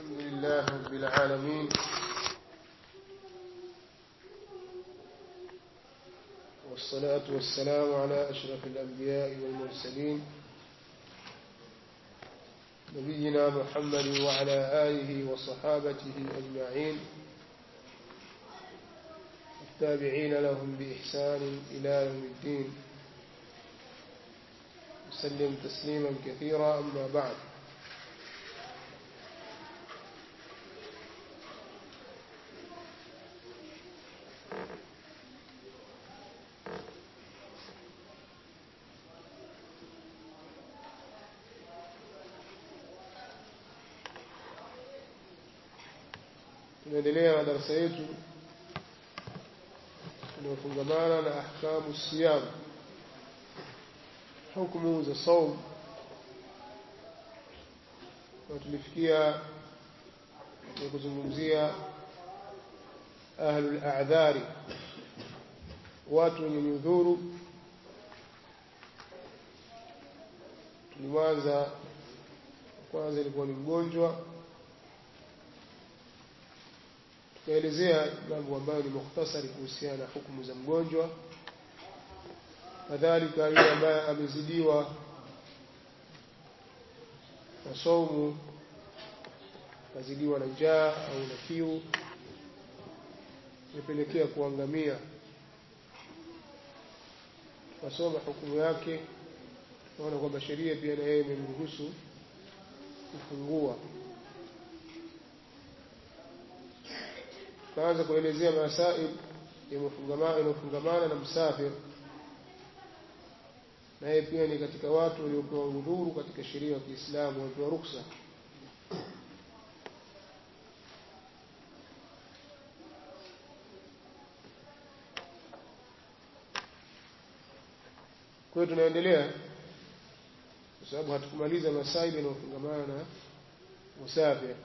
الحمد لله رب العالمين والصلاة والسلام على أشرف الأنبياء والمرسلين نبينا محمد وعلى آله وصحابته أجمعين التابعين لهم بإحسان إلى يوم الدين وسلم تسليما كثيرا أما بعد tunaendelea na darasa yetu inayofungamana na ahkamu siyam hukumu za saum na tulifikia ya kuzungumzia ahlul a'dhari watu wenye nyudhuru tulianza kwanza ilikuwa ni mgonjwa tukaelezea mambo ambayo ni mukhtasari kuhusiana na hukumu za mgonjwa kadhalika yule ambaye amezidiwa na saumu kazidiwa na njaa au na kiu imepelekea kuangamia tukasoma hukumu yake tunaona kwamba sheria pia na yeye imemruhusu kufungua tukaanza kuelezea masail yanayofungamana na msafir na yeye pia ni katika watu waliopewa udhuru katika sheria ya Kiislamu waliopewa ruksa kwa hiyo tunaendelea kwa sababu hatukumaliza masaili yanayofungamana na musafir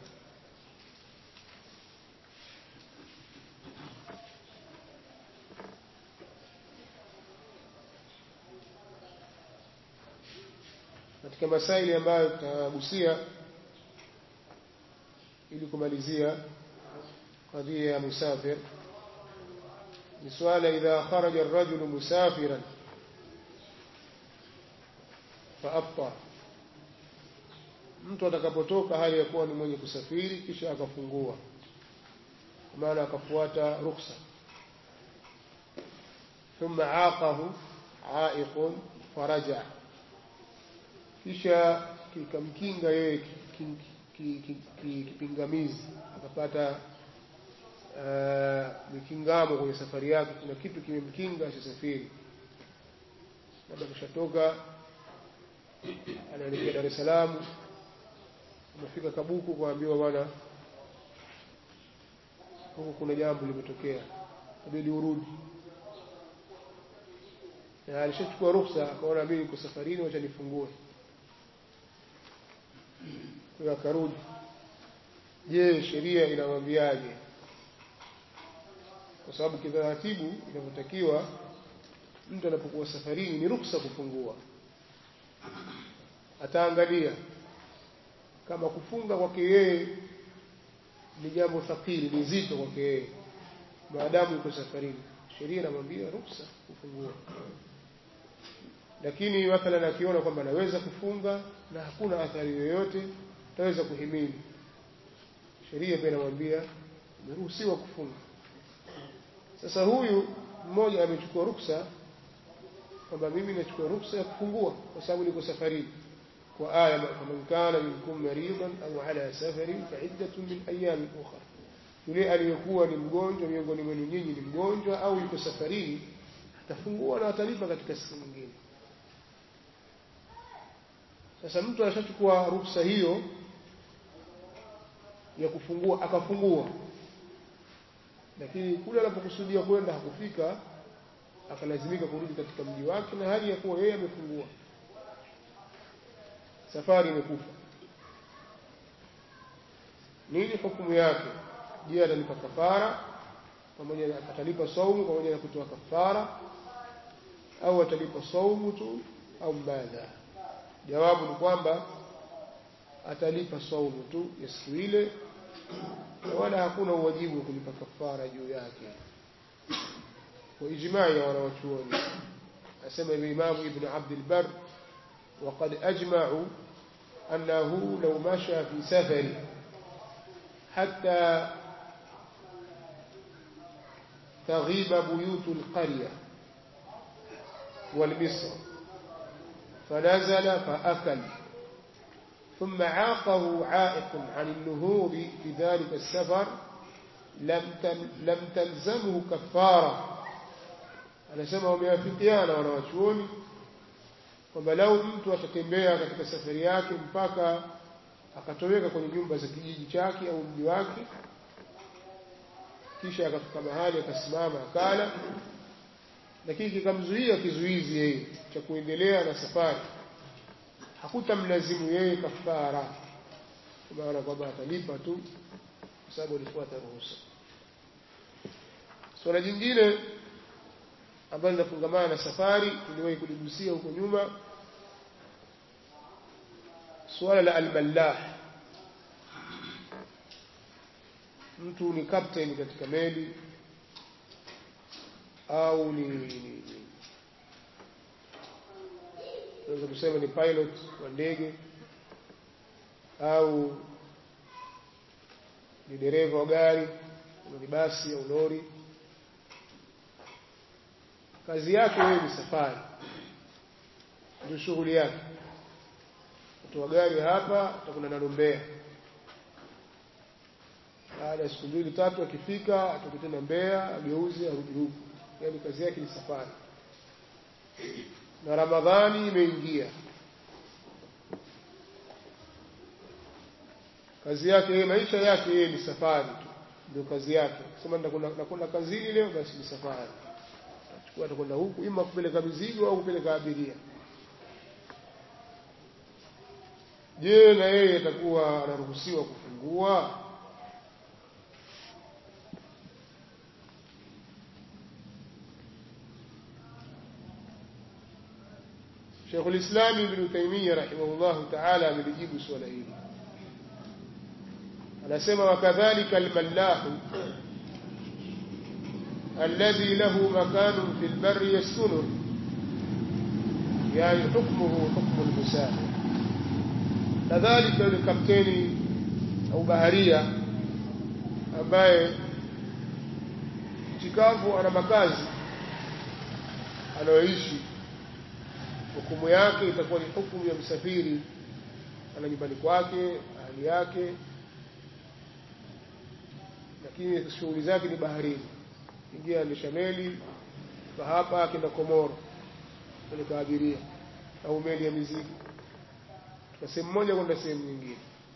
katika masaili ambayo tutagusia ili kumalizia kadhia ya musafir ni swala idha kharaja ar-rajulu musafiran faaftar mtu atakapotoka hali ya kuwa ni mwenye kusafiri kisha akafungua maana akafuata rukhsa ثم عاقه عائق فرجع kisha kikamkinga yeye kipingamizi akapata mikingamo kwenye safari yake kuna kitu kimemkinga asisafiri labda kushatoka anaelekea Dar es Salaam amefika Kabuku kuambiwa bwana huku kuna jambo limetokea inabidi urudi na alishachukua ruhusa akaona mimi niko safarini wacha nifungue kwa akarudi je sheria inamwambiaje kwa sababu kitaratibu inavyotakiwa mtu anapokuwa safarini ni ruksa kufungua ataangalia kama kufunga kwake yeye ni jambo thakili ni zito kwake yeye maadamu yuko safarini sheria inamwambia ruksa kufungua lakini mathalan akiona kwamba anaweza kufunga na hakuna athari yoyote ataweza kuhimili sheria pia inamwambia umeruhusiwa kufunga sasa huyu mmoja amechukua ruksa kwamba mimi nachukua ruksa ya kufungua kwa sababu niko safarini kwa aya faman kana minkum maridan au ala safarin fa iddatun min ayamin ukhra yule aliyekuwa ni mgonjwa miongoni mwenu nyinyi ni mgonjwa au yuko safarini atafungua na atalipa katika siku nyingine sasa mtu anashachukua ruksa hiyo ya kufungua akafungua lakini kule anapokusudia kwenda hakufika akalazimika kurudi katika mji wake na hali ya kuwa yeye amefungua safari imekufa nini hukumu yake je atalipa kafara pamoja na atalipa saumu pamoja na kutoa kafara au atalipa saumu tu au mbadha jawabu ni kwamba atalipa saumu tu ya siku ile na wala hakuna uwajibu wa kulipa kafara juu yake kwa ijmai ya wanawachuoni asema Imamu Ibn Abd al-Barr وقد أجمعوا أنه لو مشى في سفر حتى تغيب بيوت القرية والمصر فنزل فأكل ثم عاقه عائق عن النهوض في ذلك السفر لم لم تلزمه كفارة anasema wameafikiana wanawachuoni kwamba lau mtu atatembea katika safari yake mpaka akatoweka kwenye nyumba za kijiji chake au mji wake kisha akafika mahali akasimama akala lakini kikamzuia kizuizi yeye cha kuendelea na safari hakutamlazimu yeye kafara kwa maana kwamba atalipa tu kwa sababu alifuata ruhusa swala jingine ambalo linafungamana na safari tuliwahi kuligusia huko nyuma suala la almallah mtu ni captain katika meli au ni, ni tunaweza kusema ni pilot wa ndege au ni dereva wa gari ni basi au lori kazi yake yeye ni safari ndio shughuli yake kutoa gari hapa atakwenda nalo Mbeya baada ya siku mbili tatu akifika atoke tena Mbeya ageuze arudi huku yaani kazi yake ni safari na Ramadhani imeingia kazi yake yeye maisha yake yeye ni safari tu ndio kazi yake sema nakwenda kazini leo basi ni safari atachukua atakwenda huku ima kupeleka mizigo au kupeleka abiria je na yeye atakuwa anaruhusiwa kufungua شيخ الإسلام ابن تيمية رحمه الله تعالى amelijibu swala hili anasema wakadhalika almallahu الذي له مكان في البر يسكنه يعني حكمه حكم المسافر كذلك الكابتن au baharia ambaye chikavu ana makazi anayoishi hukumu yake itakuwa ni hukumu ya msafiri ana nyumbani kwake ahali yake lakini shughuli zake ni baharini ingia anisha meli kwa hapa akenda Komoro peleka abiria au meli ya mizigo kutoka sehemu moja kwenda sehemu nyingine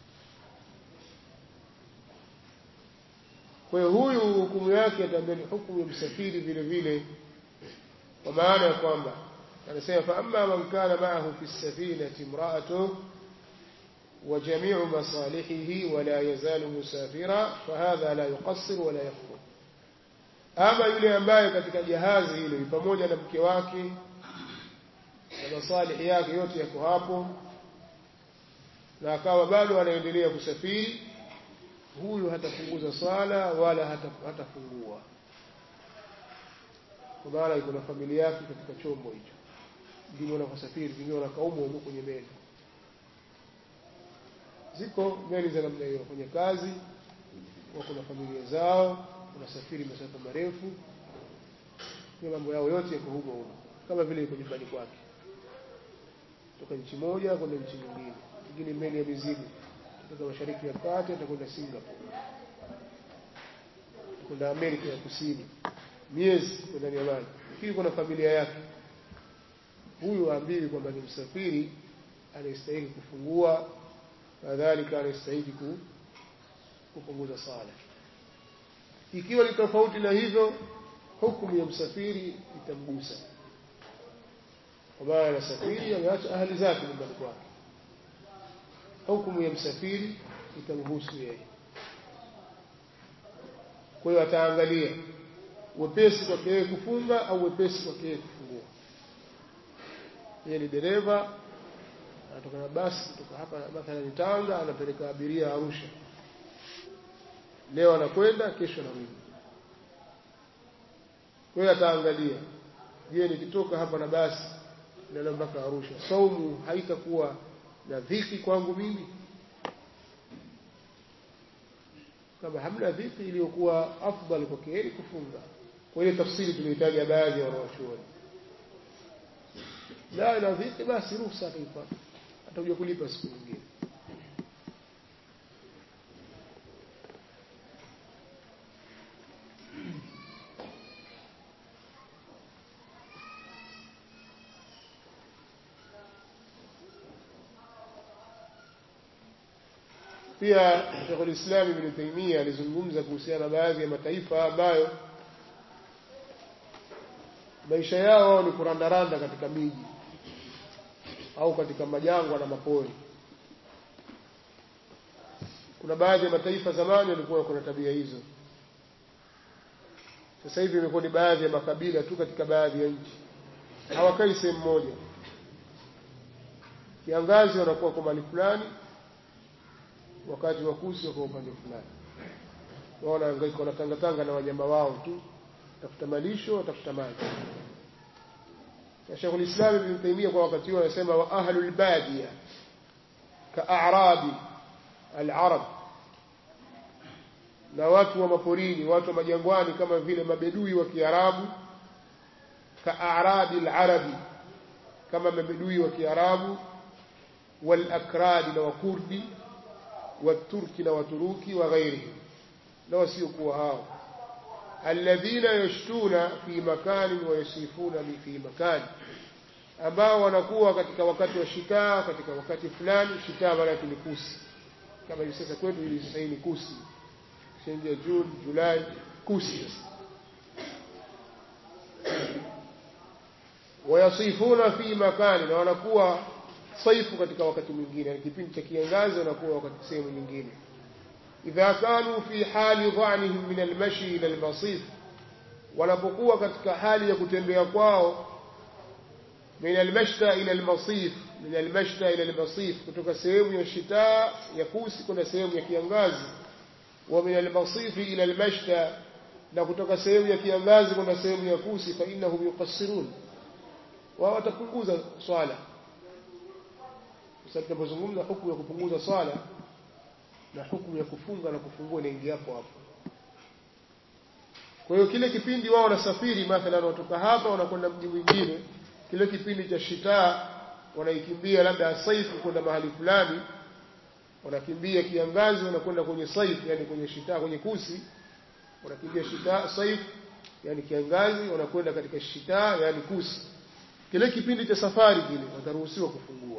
kwa hiyo huyu hukumu yake ataambia ni hukumu ya msafiri vile vile kwa maana ya kwamba anasema fa amma man kana ma'ahu fi safinati imra'atuhu وجميع مصالحه ولا يزال مسافرا فهذا لا يقصر ولا يخطئ ama yule ambaye katika jahazi hilo ni pamoja na mke wake na masalihi yake yote yako hapo na akawa bado anaendelea kusafiri huyu hatapunguza swala wala hatafungua kwa maana iko na familia yake katika chombo hicho ndivyo wanavyosafiri vingine wanakaumwa huko kwenye meli ziko meli za namna hiyo kwenye kazi wako na familia zao wanasafiri masafa marefu kwa mambo yao yote yako huko huko kama vile iko nyumbani kwake kutoka nchi moja kwenda nchi nyingine nyingine meli ya mizigo kutoka mashariki ya kati atakwenda Singapore kwenda Amerika ya Kusini miezi kwenda ndani ya maji lakini kuna familia yake huyu aambiwi kwamba ni msafiri anayestahili kufungua kadhalika anayestahili kupunguza sala ikiwa ni tofauti na hivyo hukumu ya msafiri itamgusa kwa maana anasafiri ameacha ahali zake nyumbani kwake hukumu ya msafiri itamhusu yeye kwa hiyo ataangalia wepesi kwake yeye kufunga au wepesi kwake yeye kufungua yeye ni dereva anatoka na basi kutoka hapa mathalan Tanga anapeleka abiria Arusha leo anakwenda kesho anarudi kwa hiyo ataangalia je nikitoka hapa na basi naenda mpaka Arusha saumu haitakuwa na dhiki kwangu mimi kama hamna dhiki iliyokuwa afdal kwa heri kufunga kwa ile tafsiri tumehitaja baadhi ya wanawachuoni la ina dhiki basi ruhusa ataipata atakuja kulipa siku nyingine pia Sheikhul Islam Ibn Taymiyyah alizungumza kuhusiana na baadhi ya mataifa ambayo maisha yao ni kurandaranda katika miji au katika majangwa na mapori kuna baadhi ya mataifa zamani walikuwa kuna tabia hizo sasa hivi imekuwa ni baadhi ya makabila tu katika baadhi ya nchi hawakai sehemu moja kiangazi wanakuwa kwa mali fulani wakati wa kusi wako upande fulani wao wanahangaika wanatangatanga na wanyama wao tu tafuta malisho watafuta maji na Sheikh ulislam Ibn Taymiyyah kwa wakati huo anasema wa ahlul badiya ka a'rabi al-arab na watu wa maporini watu wa majangwani kama vile mabedui wa Kiarabu ka a'rabi al-arabi kama mabedui wa Kiarabu wal akradi na wakurdi waturki na waturuki wa ghairihim na wasiokuwa hao alladhina yashtuna fi makani wa yasifuna fi makani ambao wanakuwa katika wakati wa shitaa katika wakati fulani shitaa maana yake ni kusi kama hivi sasa kwetu hivi sasa ni kusi shenja June Julai kusi sasa wayasifuna fi makani na wanakuwa saifu katika wakati mwingine yani kipindi cha kiangazi wanakuwa wakati sehemu nyingine idha kanu fi hali dhanihim min almashi ila almasif wanapokuwa katika hali ya kutembea kwao min almashta ila almasif min almashta ila almasif kutoka sehemu ya shitaa ya kusi kwenda sehemu ya kiangazi wa min almasif ila almashta na kutoka sehemu ya kiangazi kwenda sehemu ya kusi fa innahum yuqassirun wao watapunguza swala sasa tunapozungumza hukumu ya kupunguza swala na hukumu ya kufunga na kufungua inaingia hapo hapo kwa hiyo kile kipindi wao wanasafiri mathalan watoka hapa wanakwenda mji mwingine kile kipindi cha shitaa wanaikimbia labda saifu kwenda mahali fulani wanakimbia kiangazi wanakwenda kwenye saifu yani kwenye shitaa kwenye kusi wanakimbia shitaa saifu yani kiangazi wanakwenda katika shitaa yani kusi kile kipindi cha safari kile wataruhusiwa kufungua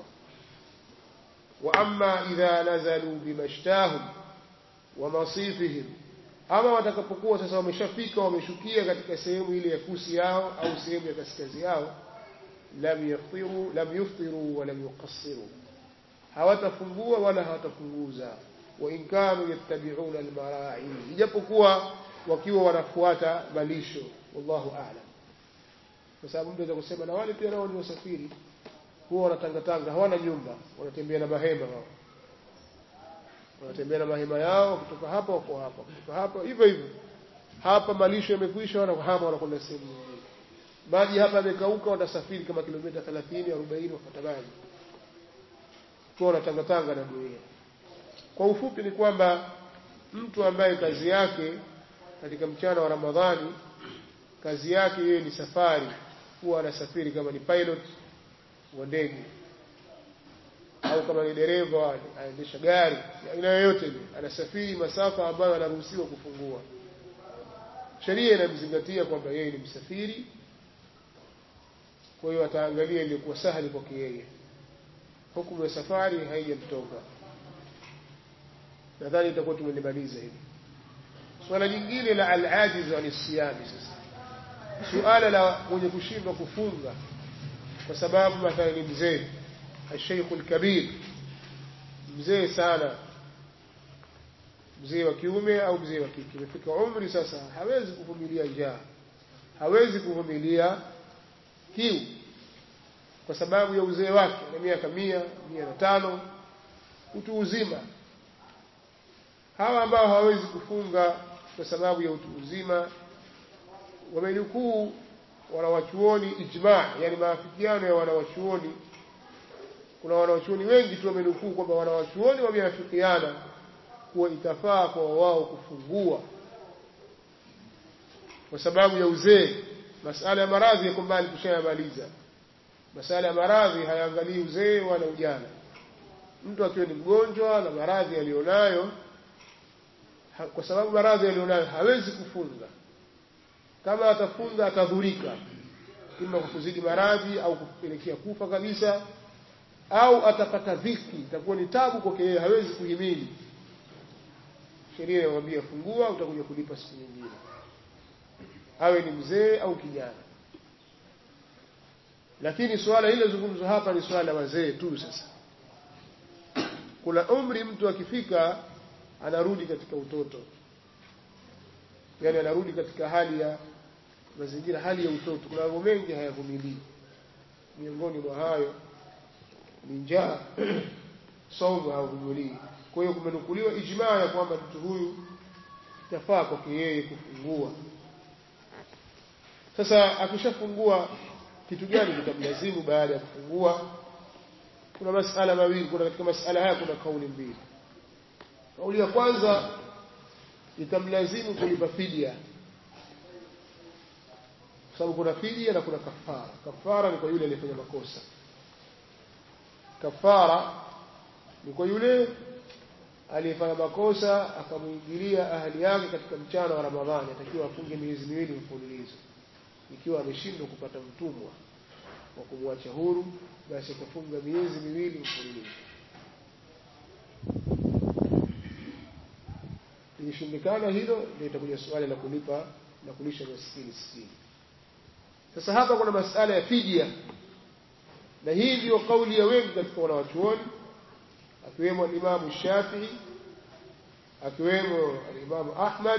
واما اذا نزلوا بمشتاهم ومصيفهم ama watakapokuwa sasa wameshafika wameshukia katika sehemu ile ya kusi yao au sehemu ya kaskazi yao lam yaftiru lam yuftiru wa lam yuqassiru hawatafungua wala hawatapunguza wa in kanu yattabi'una almara'i ijapokuwa wakiwa wanafuata malisho wallahu a'lam kwa sababu mtu anaweza kusema na wale pia nao ni wasafiri huwa wanatangatanga hawana nyumba wanatembea na mahema wao wanatembea na mahema yao kutoka hapa wako hapa kutoka hapa hivyo hivyo hapa malisho yamekwisha wanahama wanakwenda sehemu nyingine maji hapa yamekauka watasafiri kama kilomita 30 40 wafuata maji kwa wanatangatanga na dunia kwa ufupi ni kwamba mtu ambaye kazi yake katika mchana wa Ramadhani kazi yake yeye ni safari huwa anasafiri kama ni pilot wa ndege au kama ni dereva anaendesha gari aina yoyote ile anasafiri masafa ambayo anaruhusiwa kufungua sheria inamzingatia kwamba yeye ni msafiri kwa hiyo ataangalia iliyokuwa sahali kwake yeye hukumu ya safari haijamtoka nadhani itakuwa tumelimaliza hili swala jingine la al-ajiz an siyami sasa suala la mwenye kushindwa kufunga kwa sababu mathalan ni mzee الشيخ الكبير mzee sana mzee wa kiume au mzee wa kike imefika umri sasa hawezi kuvumilia njaa hawezi kuvumilia kiu kwa sababu ya uzee wake na miaka mia mia na tano utu uzima hawa ambao hawawezi kufunga kwa sababu ya utu uzima wamenukuu wanawachuoni ijma yani maafikiano ya wanawachuoni kuna wanawachuoni wengi tu wamenukuu kwamba wanawachuoni wameafikiana kuwa itafaa kwa wao kufungua kwa sababu ya uzee masala ya maradhi yako mbali tushayamaliza masala ya maradhi hayaangalii uzee wala ujana mtu akiwa ni mgonjwa na maradhi aliyonayo ha, kwa sababu maradhi aliyonayo hawezi kufunga kama atafunga atadhurika ima kwa kuzidi maradhi au kupelekea kufa kabisa au atapata dhiki itakuwa ni tabu kwake yeye hawezi kuhimili sheria inamwambia fungua utakuja kulipa siku nyingine awe ni mzee au kijana lakini suala hilo zungumzo hapa ni suala la wazee tu sasa kuna umri mtu akifika anarudi katika utoto yani anarudi katika hali ya mazingira hali ya utoto kuna mambo mengi hayavumilii miongoni mwa hayo ni njaa saumu havumilii kwa hiyo kumenukuliwa ijmaa ya kwamba mtu huyu itafaa kwake yeye kufungua sasa akishafungua kitu gani kitamlazimu baada ya kufungua kuna masala mawili kuna katika masala haya kuna kauli mbili kauli ya kwanza itamlazimu kulipa fidia kwa sababu kuna fidia na kuna kafara kafara ni kwa yule aliyefanya makosa kafara ni kwa yule aliyefanya makosa akamwingilia ahali yake katika mchana wa Ramadhani atakiwa afunge miezi miwili mfululizo ikiwa ameshindwa kupata mtumwa wa kumwacha huru basi atafunga miezi miwili mfululizo ikishindikana hilo ndio itakuja swali la kulipa na kulisha maskini sitini sasa hapa kuna masala ya fidia na hii ndio kauli ya wengi katika wanawachuoni akiwemo alimamu Shafii akiwemo alimamu Ahmad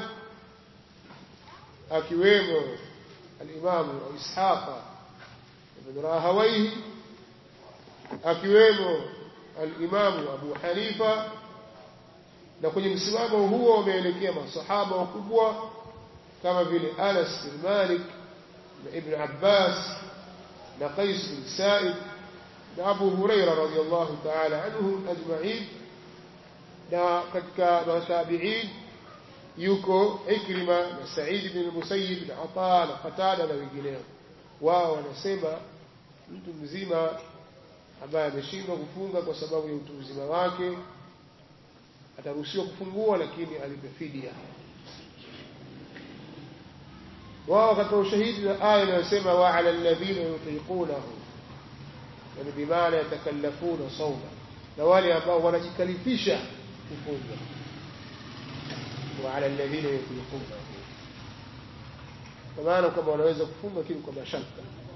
akiwemo alimamu Ishaqa ibn Rahawayhi akiwemo alimamu Abu Hanifa na kwenye msimamo huo wameelekea masahaba wakubwa kama vile Anas bin Malik na Ibn Abbas na Qais bin Sa'id na Abu Huraira radhiyallahu ta'ala anhum ajma'in na katika matabi'in yuko Ikrima na Sa'id bin Musayyib na Ata na Qatada na wengineo wao wanasema mtu mzima ambaye ameshindwa kufunga kwa sababu ya utu uzima wake ataruhusiwa kufungua lakini alipe fidia wao wakatoa ushahidi na aya inayosema wa ala alladhina yutiqunahu yani bimaana yatakallafuna sawma na wale ambao wanajikalifisha kufunga wa ala alladhina yutiqunahu kwa maana kwamba wanaweza kufunga lakini kwa mashaka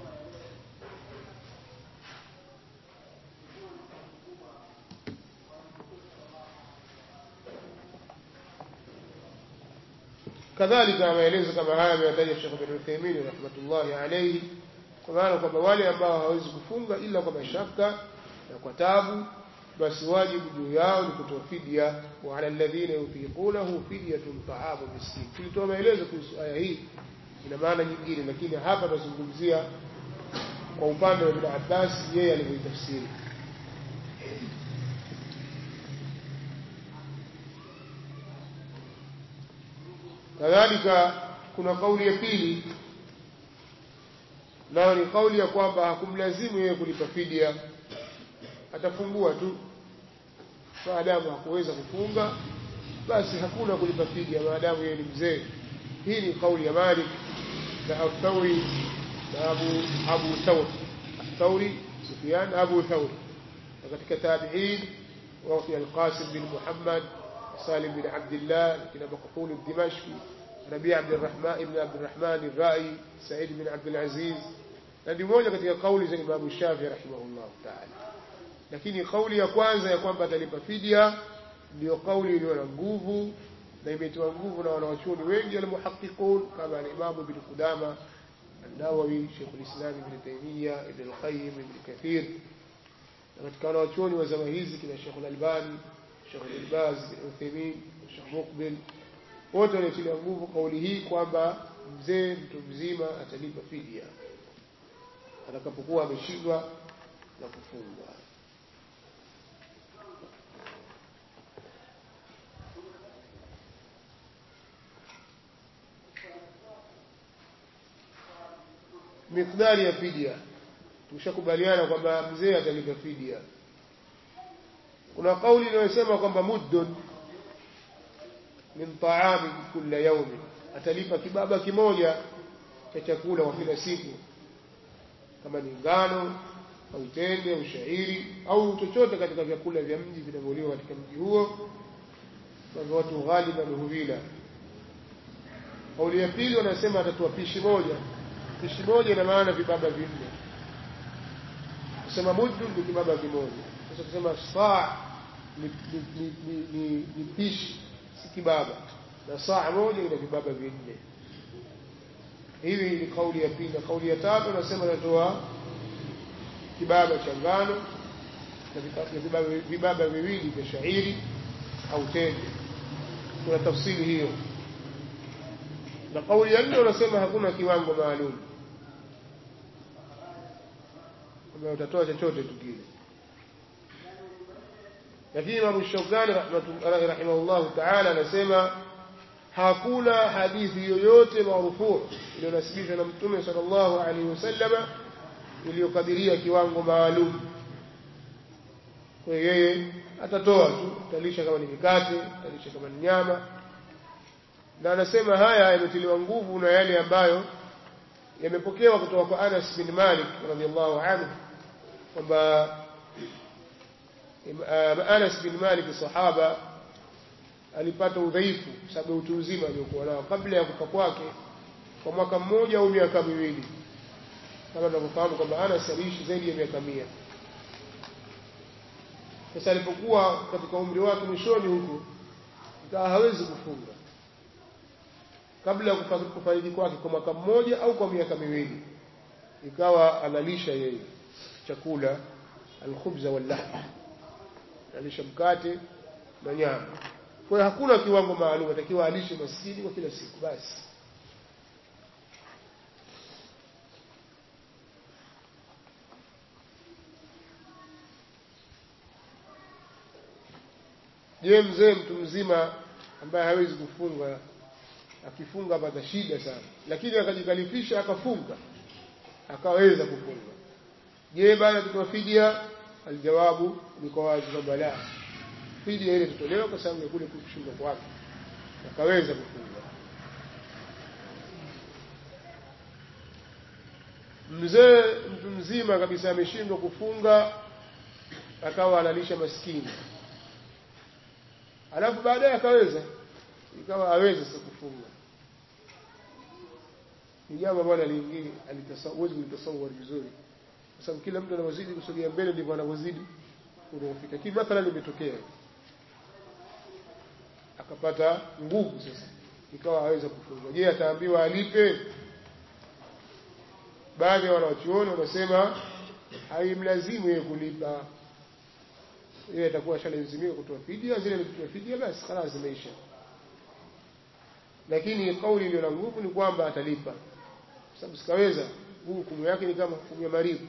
kadhalika maelezo kama haya ameyataja Sheikh bin Uthaymeen rahmatullahi alayhi kwa maana kwamba wale ambao hawawezi kufunga ila kwa mashaka na kwa tabu basi wajibu juu yao ni kutoa fidia wa ala alladhina yutiqunahu fidyatun ta'amu miskin tulitoa maelezo kuhusu aya hii ina maana nyingine lakini hapa tunazungumzia kwa upande wa Ibn Abbas yeye alivyoitafsiri kadhalika kuna kauli ya pili nayo ni kauli ya kwamba hakumlazimu yeye kulipa fidia atafungua tu maadamu hakuweza kufunga basi hakuna kulipa fidia maadamu yeye ni mzee hii ni kauli ya Malik na Athauri na Abu Abu Thawr Athauri Sufyan Abu Thawr na katika tabi'in وفي القاسم بن محمد سالم بن عبد الله لكن مقحول الدمشقي ربيع بن الرحمن ابن عبد الرحمن الرائي سعيد بن عبد العزيز na ni moja katika kauli za Imam Shafi rahimahullah ta'ala lakini kauli ya kwanza ya kwamba atalipa fidia ndio kauli iliyo na nguvu na imetiwa nguvu na wanawachuoni wengi almuhaqiqun kama al-Imam Ibn Qudama النووي شيخ الإسلام ابن تيمية ابن القيم ابن كثير katika wanawachuoni wa zama hizi kina Sheikh Al-Albani, Sheikh Al-Baz, Uthaymeen, Sheikh Muqbil wote wanatilia nguvu kauli hii kwamba mzee mtu mzima atalipa fidia atakapokuwa ameshindwa na kufunga. Mikdari ya fidia tumeshakubaliana kwamba mzee atalipa fidia. Kuna kauli inayosema kwamba muddun min taami kila yaumi, atalipa kibaba kimoja cha chakula kwa kila siku, kama ni ngano au tende au shairi au chochote katika vyakula vya mji vinavyoliwa katika mji huo, ambavyo watu ghaliban huvila. Kauli ya pili wanasema atatoa pishi moja. Pishi moja ina maana vibaba vinne kusema muddu ni kibaba kimoja. Sasa kusema saa ni, ni, ni, ni, ni, ni pishi si kibaba, na saa moja ina vibaba vinne. Hivi ni kauli ya pili. Na kauli ya tatu nasema natoa kibaba cha ngano na vibaba, vibaba viwili vya shairi au tende. Kuna tafsiri hiyo, na kauli ya nne wanasema hakuna kiwango maalum kwamba utatoa chochote tu kile. Lakini Imamu Shaukani rahimahullahu taala anasema hakuna hadithi yoyote marufuu iliyonasibishwa na Mtume sallallahu alaihi wasallama iliyokadiria kiwango maalum. Kwa hiyo yeye atatoa tu, atalisha kama ni mikate, atalisha kama ni nyama, na anasema haya yametiliwa nguvu na yale ambayo yamepokewa kutoka kwa Anas bin Malik radhiallahu anhu kwamba Anas bin Malik sahaba alipata udhaifu sababu utu uzima aliokuwa nao kabla ya kufa kwake kwa mwaka mmoja au miaka miwili, kama tunavyofahamu kwamba Anas aliishi zaidi ya miaka mia. Sasa alipokuwa katika umri wake mwishoni huku, ikawa hawezi kufunga kabla ya kufariki kwake kwa mwaka mmoja au kwa miaka miwili, ikawa analisha yeye chakula alkhubza wallahm, analisha mkate na nyama. Kwa hiyo hakuna kiwango maalum, atakiwa alishe maskini kwa kila siku basi. Je, mzee mtu mzima ambaye hawezi kufunga akifunga apata shida sana, lakini akajikalifisha akafunga akaweza kufunga. Je, baada ya kutoa fidia? Aljawabu ni kwa wazi kwamba la, fidia ile tutolewa kwa sababu ya kule kushindwa kwake, akaweza kufunga. Mzee mtu mzima kabisa ameshindwa kufunga, akawa analisha maskini, alafu baadaye akaweza ikawa aweze sasa kufunga. Ni jambo ambalo lingine huwezi kulitasawari vizuri, kwa sababu kila mtu anavyozidi kusogea mbele ndivyo anavyozidi unaofika. Lakini mathalan imetokea akapata nguvu sasa, ikawa aweza kufunga. Je, ataambiwa alipe? Baadhi ya wanawachuoni wanasema haimlazimu yeye kulipa, yeye atakuwa ashalazimika kutoa fidia. Zile alikutoa fidia, basi khalas, zimeisha lakini kauli iliyo na nguvu ni kwamba atalipa, kwa sababu sikaweza. Huu hukumu yake ni kama hukumu ya maribu.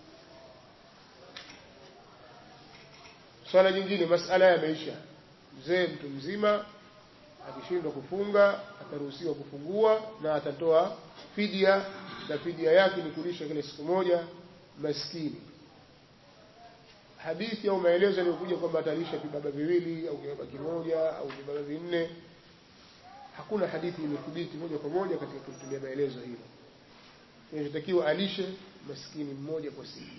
Swala jingine, masala yameisha. Mzee mtu mzima akishindwa kufunga ataruhusiwa kufungua na atatoa fidia, na fidia yake ni kulisha kila siku moja maskini. Hadithi au maelezo yaliyokuja kwamba atalisha vibaba viwili au kibaba kimoja au vibaba vinne hakuna hadithi imethibiti moja kwa moja katika kutulia maelezo hilo. Inachotakiwa alishe maskini mmoja kwa siku,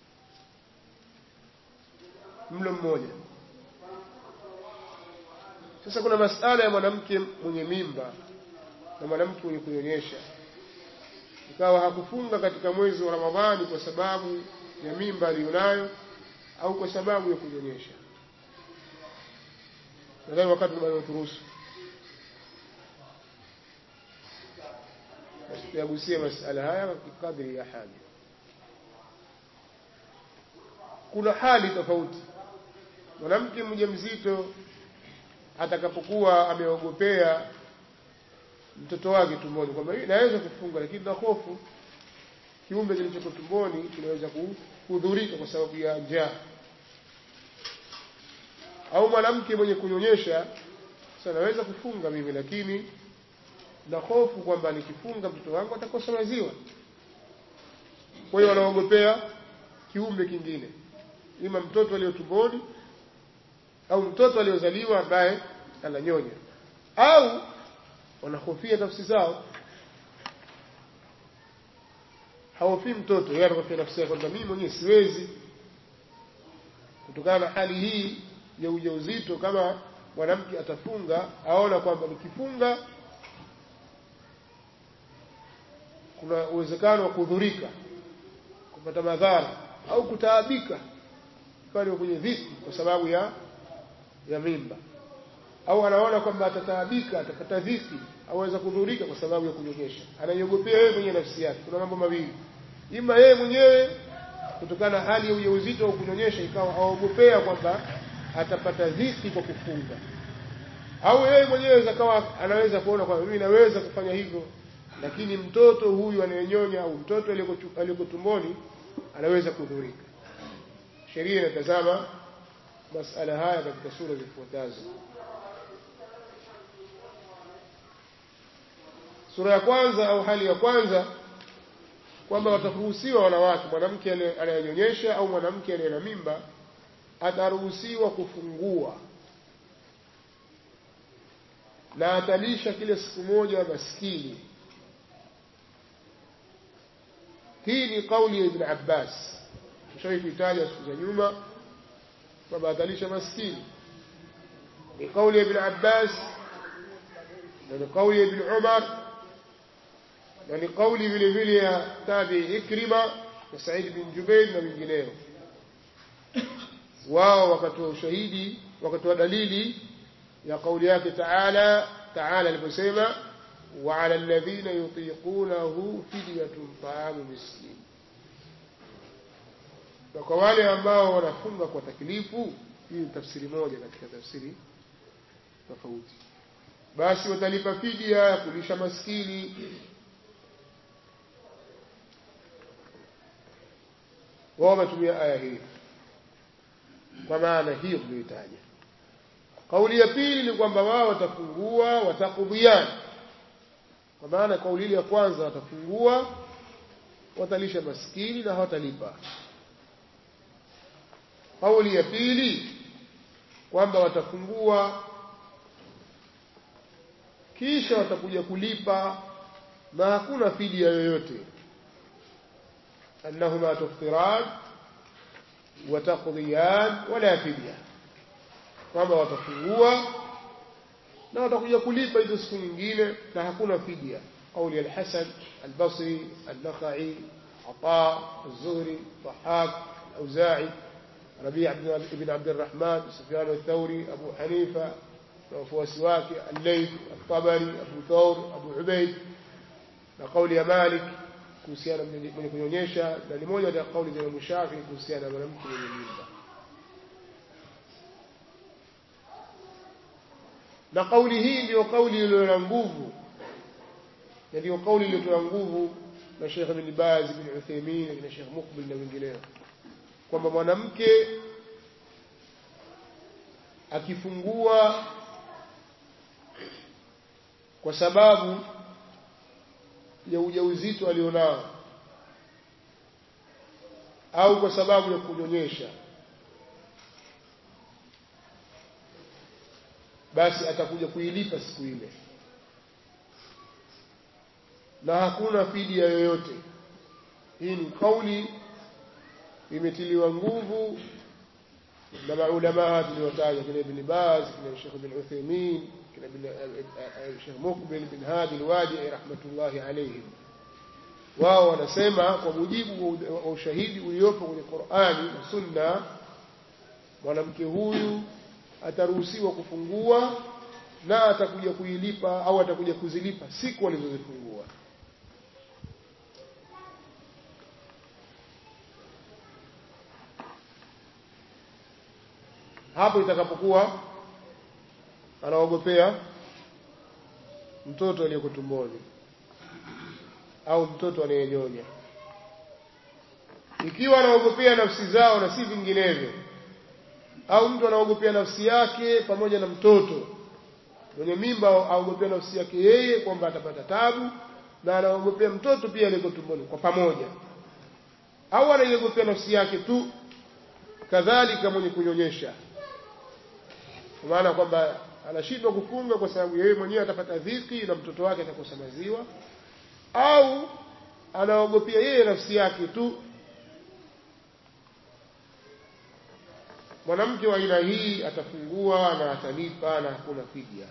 mlo mmoja. Sasa kuna masala ya mwanamke mwenye mimba na mwanamke mwenye kunyonyesha, ikawa hakufunga katika mwezi wa Ramadhani kwa sababu ya mimba aliyonayo au kwa sababu ya kunyonyesha. Nadhani wakati bado turuhusu tutayagusia masala haya kadri ya haja kuna hali tofauti mwanamke mjamzito atakapokuwa ameogopea mtoto wake tumboni kwamba naweza kufunga lakini na hofu kiumbe kilichoko tumboni kinaweza kuhudhurika kwa sababu ya njaa au mwanamke mwenye kunyonyesha sasa naweza kufunga mimi lakini na hofu kwamba nikifunga mtoto wangu atakosa maziwa kwa hiyo wanaogopea kiumbe kingine ima mtoto aliyo tumboni au mtoto aliyozaliwa ambaye ananyonya au wanahofia nafsi zao hawofii mtoto yeye anahofia nafsi yake kwamba mimi mwenyewe siwezi kutokana na hali hii ya ujauzito kama mwanamke atafunga aona kwamba nikifunga kuna uwezekano wa kudhurika kupata madhara au kutaabika pale kwenye dhiki kwa sababu ya ya mimba au anaona kwamba atataabika atapata dhiki aweza kudhurika kwa sababu ya kunyonyesha anaiogopea yeye mwenyewe nafsi yake kuna mambo mawili ima yeye mwenyewe kutokana na hali ya ujauzito au kunyonyesha ikawa aogopea kwamba atapata dhiki kwa kufunga au yeye mwenyewe akawa anaweza kuona kwamba mimi naweza kufanya hivyo lakini mtoto huyu anayenyonya au mtoto aliyeko tumboni anaweza kudhurika sheria inatazama masala haya katika sura zifuatazo sura ya kwanza au hali ya kwanza kwamba wataruhusiwa wanawake mwanamke anayenyonyesha au mwanamke aliye na mimba ataruhusiwa kufungua na atalisha kile siku moja maskini hii ni kauli ya Ibn Abbas tushawahi kuitaja siku za nyuma kwamba atalisha maskini ni kauli ya Ibn Abbas na ni kauli ya Ibn Umar na ni kauli vile vile ya tabi Ikrima na Said bin Jubair na wengineo wao wakatoa ushahidi wakatoa dalili ya kauli yake Taala Taala aliposema وعلى الذين يطيقونه فدية طعام مسكين na kwa wale ambao wanafunga kwa taklifu hii ni tafsiri moja katika tafsiri tofauti basi watalipa fidia ya kulisha maskini wao wametumia aya hii kwa maana hiyo tuliyoitaja kauli ya pili ni kwamba wao watafungua watakudhiana kwa maana kauli ile ya kwanza watafungua watalisha maskini na hawatalipa kauli ya pili kwamba watafungua kisha watakuja kulipa na hakuna fidia yoyote annahuma tuftiran wataqdiyan wala fidia kwamba watafungua na watakuja kulipa hizo siku nyingine na hakuna fidia قول الحسن البصري النخعي عطاء الزهري ضحاك الأوزاعي ربيع بن عبد الرحمن سفيان الثوري أبو حنيفة وفوسواك الليث الطبري أبو ثور أبو عبيد لقول مالك kuhusiana mwenye kunyonyesha na ni moja ya kauli za Imam Shafi kuhusiana na mwanamke mwenye mimba na kauli hii ndiyo kauli iliyo na nguvu na ndiyo kauli iliyotoa nguvu na Sheikh Ibn Baz bin Uthaymeen na Sheikh Mukbil na wengineo kwamba mwanamke akifungua kwa sababu ya ujauzito alionao au kwa sababu ya kunyonyesha basi atakuja kuilipa siku ile na hakuna fidia yoyote hii ni kauli imetiliwa nguvu na maulama tuliotaja kina Ibn Baz kina Sheikh Ibn Uthaymeen kina Sheikh Mukbil bin Hadi al-Wadi rahmatullahi alayhim wao wanasema kwa mujibu wa ushahidi uliopo kwenye Qur'ani na Sunna mwanamke huyu ataruhusiwa kufungua na atakuja kuilipa au atakuja kuzilipa siku alizozifungua hapo itakapokuwa anaogopea mtoto aliyeko tumboni au mtoto anayenyonya ikiwa anaogopea nafsi zao na si vinginevyo au mtu anaogopea nafsi yake pamoja na mtoto mwenye mimba aogopea nafsi yake yeye kwamba atapata tabu na anaogopea mtoto pia aliyeko tumboni kwa pamoja au anaiogopea nafsi yake tu kadhalika mwenye kunyonyesha kwa maana kwamba anashindwa kufunga kwa sababu yeye mwenyewe atapata dhiki na mtoto wake atakosa maziwa au anaogopea yeye nafsi yake tu mwanamke wa aina hii atafungua na atalipa na hakuna fidia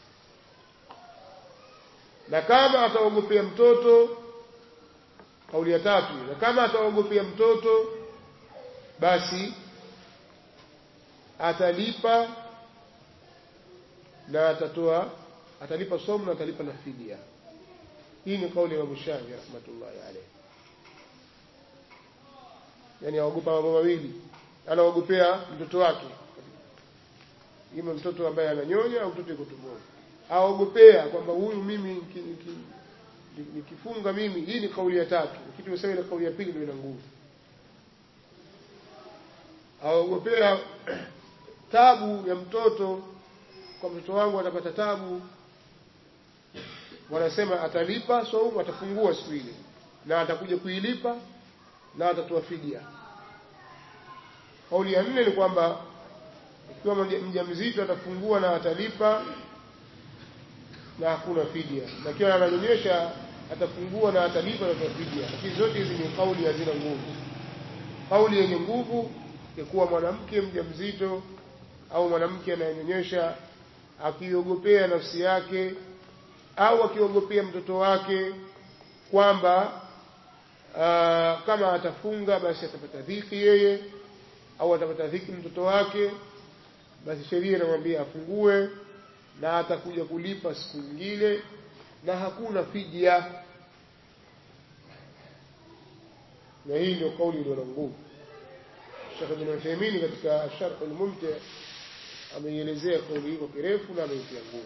na kama ataogopea mtoto kauli ya tatu na kama ataogopea mtoto basi atalipa na atatoa atalipa somo na atalipa na fidia hii ni kauli ya Imam Shafi rahmatullahi alayhi yani aogopa mambo mawili anaogopea mtoto wake ima mtoto ambaye ananyonya au mtoto yuko tumboni aogopea kwamba huyu mimi nikifunga mimi hii ni kauli ya tatu kitu tumesema ile kauli ya pili ndio ina nguvu aogopea tabu ya mtoto kwa mtoto wangu atapata tabu wanasema atalipa saumu atafungua siku ile na atakuja kuilipa na atatoa fidia kauli ya nne ni kwamba ikiwa mjamzito atafungua na atalipa na hakuna fidia na kiwa ananyonyesha atafungua na atalipa na atatoa fidia lakini zote hizi ni kauli hazina nguvu kauli yenye nguvu ya kuwa mwanamke mjamzito au mwanamke anayenyonyesha akiogopea nafsi yake au akiogopea mtoto wake kwamba aa, kama atafunga basi atapata dhiki yeye au atapata dhiki mtoto wake basi sheria inamwambia afungue na atakuja kulipa siku nyingine na hakuna fidia na hii ndio kauli iliyo na nguvu Sheikh Ibn Uthaymeen katika Sharh al-Mumti ameielezea kauli hii kwa kirefu na ameitia nguvu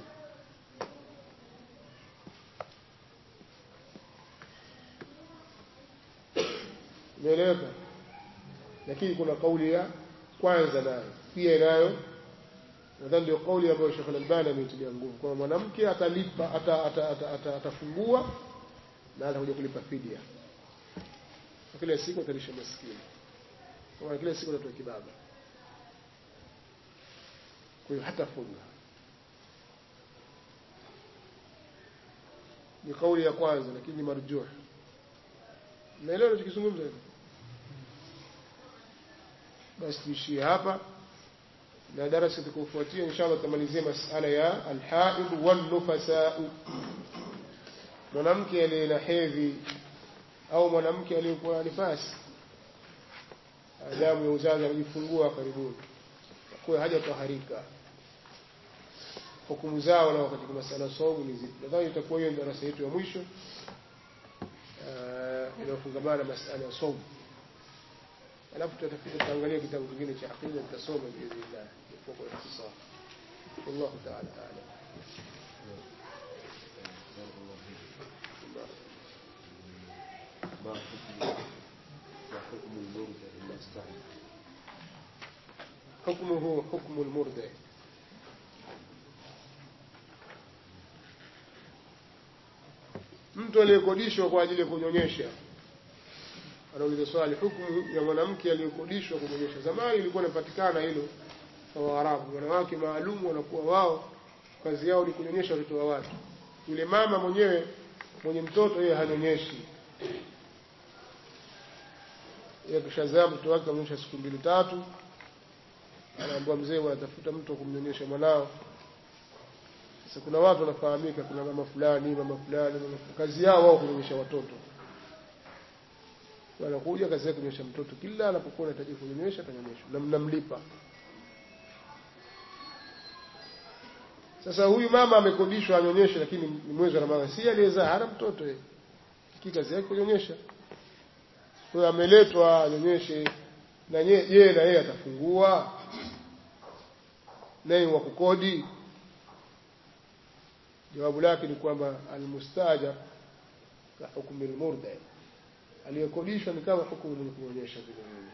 Umeeleweka? Lakini kuna kauli ya kwanza nayo pia inayo nadhani ndio kauli ambayo Sheikh Al-Albani ameitilia nguvu kwamba mwanamke atalipa atafungua ata, ata, ata na atakuja kulipa fidia kila siku atalisha maskini kwa kila siku atatoa kibaba kwa hiyo hatafunga ni kauli ya kwanza lakini ni marjuh naelewa nachokizungumza hivi basi tuishie hapa na darasa itakayofuatia inshallah tutamalizia masala ya alhaid wannufasa mwanamke aliye na hedhi au mwanamke aliyekuwa na nifasi damu ya uzazi anajifungua karibuni kwa haja taharika hukumu zao na katika masala saumu ni zipi nadhani itakuwa hiyo darasa yetu ya mwisho inayofungamana na masala ya saumu alafu tutafika tutaangalia kitabu kingine cha aqida tutasoma biidhnillah kwa kwa ikhtisar والله تعالى اعلم ما حكم ما حكم المرضى المستعد حكمه حكم المرضع mtu aliyekodishwa kwa ajili ya kunyonyesha anauliza swali hukumu ya mwanamke aliyekodishwa kunyonyesha zamani ilikuwa inapatikana hilo kwa Waarabu wanawake maalum wanakuwa wao kazi yao ni kunyonyesha watoto wa watu yule mama mwenyewe mwenye mtoto yeye hanyonyeshi yeye kishazaa mtoto wake amnyonyesha siku mbili tatu anaambiwa mzee wanatafuta mtu wa kumnyonyesha mwanao sasa kuna watu wanafahamika kuna mama fulani mama fulani mama fulani. kazi yao wao kunyonyesha watoto wanakuja kazi yake kunyonyesha mtoto kila anapokuwa anahitaji kunyonyesha atanyonyesha na mnamlipa sasa huyu mama amekodishwa anyonyeshe lakini ni mwezi wa Ramadhani si aliyezaa hana mtoto yeye kazi yake kunyonyesha kwa ameletwa anyonyeshe na yeye na yeye atafungua naye wa kukodi jawabu lake ni kwamba almustajar ka hukmi almurda aliyekodishwa ni kama hukumu mwenye kuonyesha vile vile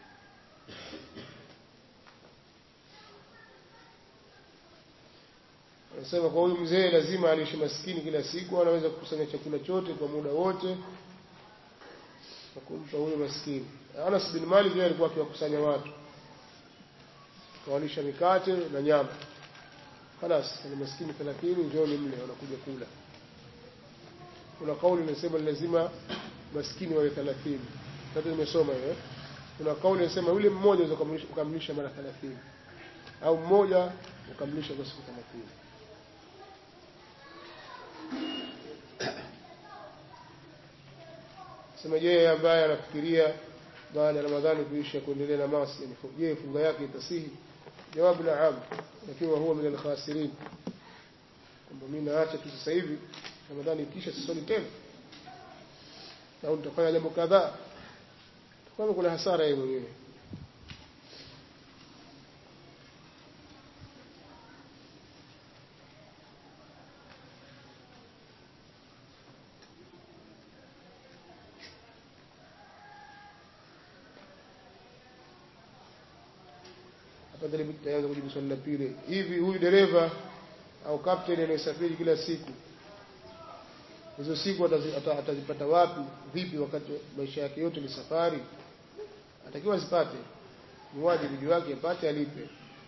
anasema kwa huyu mzee lazima aliishi maskini kila siku anaweza kukusanya chakula chote kwa muda wote na kumpa huyo maskini Anas bin Malik yeye alikuwa akiwakusanya watu kawalisha mikate na nyama خلاص ni maskini 30 njooni mle wanakuja kula kuna kauli inasema lazima maskini wawe 30 sasa nimesoma hiyo kuna kauli inasema yule mmoja unaweza kukamilisha mara 30 au mmoja ukamilisha kwa siku 30 sema je ambaye anafikiria baada ya Ramadhani kuisha kuendelea na maasi je funga yake itasihi jawabu la am lakini huwa min al-khasirin kwamba mimi naacha tu sasa hivi Ramadhani ikisha sisali tena au nitafanya jambo kadhaa kwanza kuna hasara yeye mwenyewe afadhali tutaanza kujibu swali la pili hivi huyu dereva au captain anayesafiri kila siku hizo siku atazi- atazipata wapi vipi wakati maisha yake yote ni safari atakiwa azipate ni wajibu juu yake apate alipe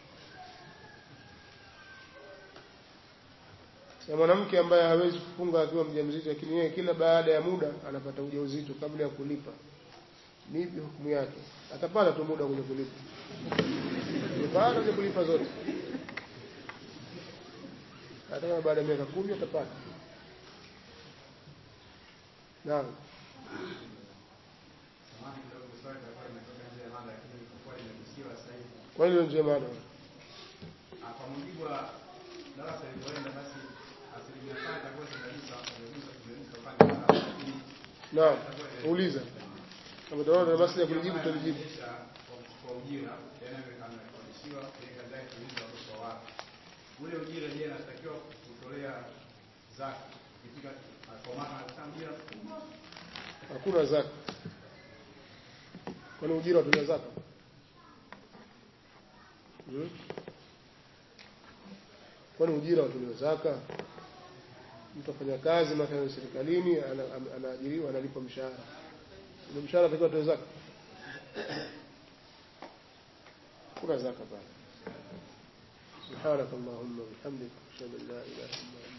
Sasa mwanamke ambaye hawezi kufunga akiwa mjamzito lakini yeye kila baada ya muda anapata ujauzito kabla ya kulipa ni ipi hukumu yake atapata tu muda kwenye kulipa baada ya kulipa zote hata kama baada ya miaka kumi atapata naam Samahani kidogo, swali litakuwa limetoka nje ya mada, lakini kwa kuwa limegusiwa sasa hivi. kwa hiyo ndio maana Ah, Kwa mujibu wa darasa lilivyoenda, basi asilimia tano itakuwa zimegusa zimegusa zimegusa upande wa saba, lakini naam uliza kama utaona na basi ya kulijibu Kama tulijibu anaendesha kwa- kwa ujira, yaani ame- amekodishiwa, yeye kazi yake kuuza watoto wa watu. Ule ujira je, anatakiwa kutolea zaka ikifika ah, kwa maana katika ujira mkubwa hakuna zaka kwani ujira watolewa zaka hmm? kwani ujira watolewa zaka mtu afanya kazi mathalan serikalini ana- ana- anaajiriwa analipwa mshahara ile mshahara atakiwa atoe zaka hakuna zaka pale سبحانك اللهم وبحمدك اشهد ان لا اله الا انت